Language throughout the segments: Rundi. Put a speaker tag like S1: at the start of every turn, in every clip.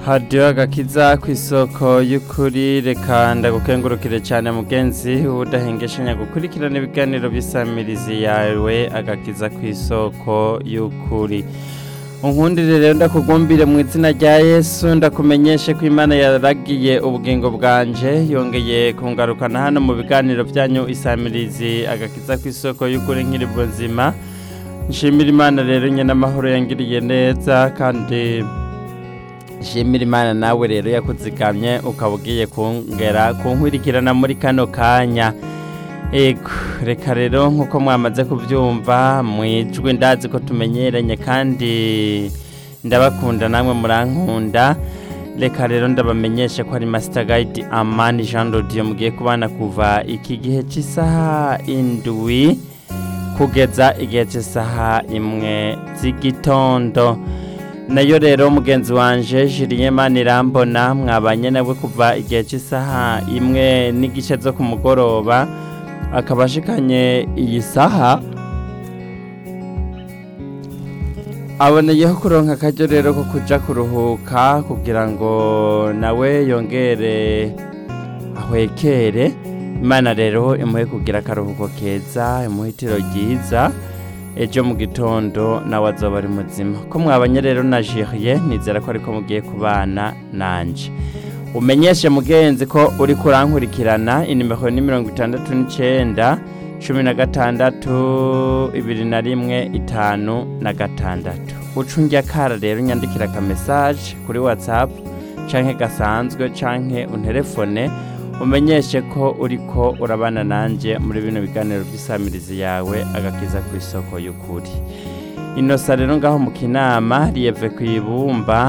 S1: hadiyo agakiza ku isoko y'ukuri reka ndagukengurukire cyane mugenzi udahengeshanya gukurikirana ibiganiro by'isamirizi yawe agakiza ku isoko y'ukuri unkundire rero ndakugumbire mu izina rya yesu ndakumenyeshe ko imana yaragiye ubugingo bwanje yongeye kungarukana hano mu biganiro byanyu isamirizi agakiza ku isoko y'ukuri nkiri buzima nshimira imana rero nyine amahoro yangiriye neza kandi nshimira imana nawe rero yakuzigamye ukaba ugiye kongera kunkurikirana muri kano kanya ego reka rero nk'uko mwamaze kubyumva mu ijwi ndazi ko tumenyeranye kandi ndabakunda namwe murankunda reka rero ndabamenyeshe ko ari masita gayidi amani jean rodiyo mugiye kubana kuva iki gihe cy'isaha indwi kugeza igihe cy'isaha imwe z'igitondo nayo rero mugenzi wanje jiriye manirambona mwabanye nawe kuva igihe cy'isaha imwe n'igice zo ku mugoroba akaba ashikanye iyi saha aboneyeho kuronka akaryo rero ko kuja kuruhuka kugira ngo nawe yongere ahwekere imana rero imuhe kugira akaruhuko keza imuhe itiro ryiza ejo mu gitondo nawe azoba ari muzima ko mwabanye rero na jiriye nizera ko ariko mugiye kubana nanje umenyeshe mugenzi ko uri kurankurikirana inimero ni mirongo itandatu n'icyenda cumi na gatandatu ibiri na rimwe itanu na gatandatu ucunge akara rero unyandikira akamesaje kuri watsapu canke gasanzwe canke unterefone umenyeshe ko uriko urabana nanjye muri bino biganiro by'isamirizi yawe agakiza ku isoko y'ukuri inosa rero ngaho mu kinama riyeve ku ibumba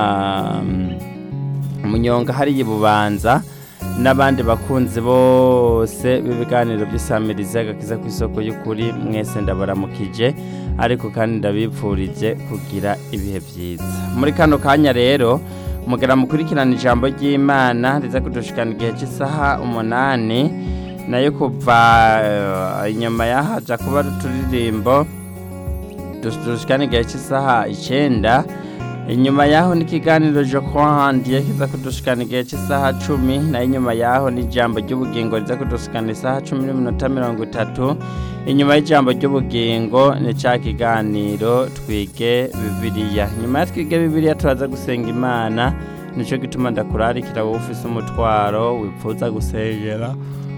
S1: umunyonga hariya ibubanza n'abandi bakunzi bose b'ibiganiro by'isamirizi agakiza ku isoko y'ukuri mwese ndabaramukije ariko kandi ndabipfurije kugira ibihe byiza muri kano kanya rero mugera mukurikirana ijambo ry'imana riza kudushikana igihe cy'isaha umunani nayo kuva inyuma yahaja kuba uturirimbo dushikana igihe cy'isaha icyenda inyuma yaho n'ikiganiro jo kwandi kiza kudushikana igihe cy'isaha cumi nayo inyuma yaho n'ijambo ry'ubugingo riza kudushikana isaha cumi n'iminota mirongo itatu inyuma y'ijambo ry'ubugingo ni cya kiganiro twige bibiliya nyuma ya twige bibiliya turaza gusenga imana nicyo gituma ndakurarikira wowe ufise umutwaro wipfuza gusengera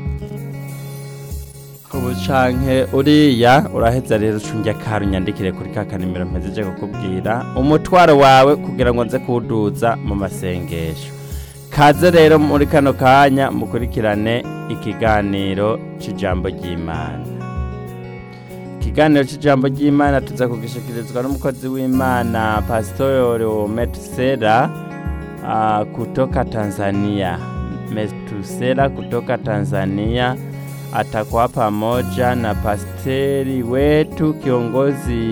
S1: ubu canke uriya uraheza rero ucunge akara unyandikire kuri ka kanimero mpejeje kukubwira umutwaro wawe kugira ngo nze kuwuduza mu masengesho kaze rero muri kano kanya mukurikirane ikiganiro cy'ijambo ry'imana ikiganiro cy'ijambo ry'imana tuza kugishikirizwa n'umukozi w'imana pasitori metusera kutoka tanzania metusera kutoka tanzania atakuwa pamoja na pasteri wetu kiongozi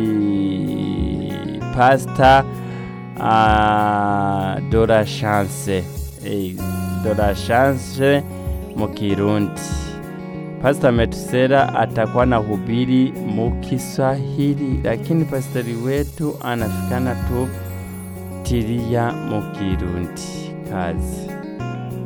S1: pasta uh, Dora Chance hey, Dora Chance mu Kirundi Pastor Metusera atakuwa na hubiri mu Kiswahili, lakini pasteri wetu anafikana tu tiria mu Kirundi. Kazi